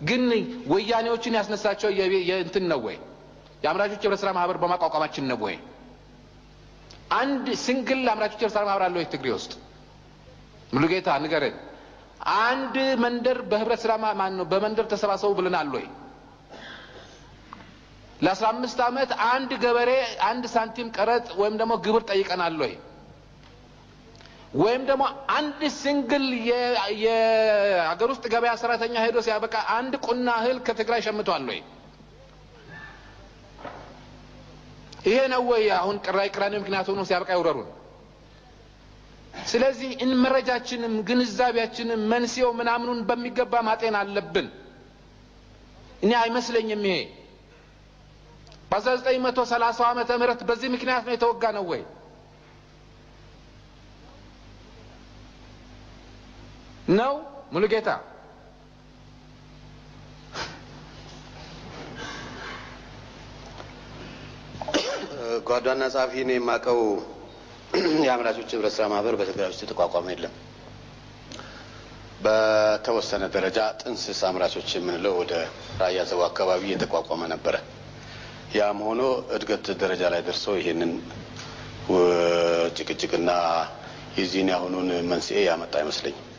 ግን ወያኔዎችን ያስነሳቸው የቤ- የእንትን ነው ወይ? የአምራቾች ህብረት ስራ ማህበር በማቋቋማችን ነው ወይ? አንድ ሲንግል አምራቾች ህብረት ስራ ማህበር አለ ወይ ትግሬ ውስጥ? ሙሉጌታ ንገረን። አንድ መንደር በህብረት ስራ ማ- ማን ነው በመንደር ተሰባሰቡ ብለናል ወይ? ለአስራ አምስት ዓመት አንድ ገበሬ አንድ ሳንቲም ቀረጥ ወይም ደግሞ ግብር ጠይቀናል ወይ? ወይም ደግሞ አንድ ሲንግል የ- የሀገር ውስጥ ገበያ ሰራተኛ ሄዶ ሲያበቃ አንድ ቁና እህል ከትግራይ ሸምቷል ወይ? ይሄ ነው ወይ አሁን ቅራይ ቅራኔ ምክንያት ሆኖ ሲያበቃ ይውረሩን? ስለዚህ እን መረጃችንም ግንዛቤያችንም መንስኤው ምናምኑን በሚገባ ማጤን አለብን። እኔ አይመስለኝም ይሄ በ1930 ዓመተ ምህረት በዚህ ምክንያት ነው የተወጋ ነው ወይ? ነው ሙሉጌታ? ጓዷና ጸሐፊ እኔ የማውቀው የአምራቾች ህብረት ስራ ማህበር በትግራይ ውስጥ የተቋቋመ የለም። በተወሰነ ደረጃ ጥንስስ አምራቾች የምንለው ወደ ራያ ዘቡ አካባቢ የተቋቋመ ነበረ። ያም ሆኖ እድገት ደረጃ ላይ ደርሶ ይሄንን ው- ጭቅጭቅና የዚህን ያሁኑን መንስኤ ያመጣ አይመስለኝም።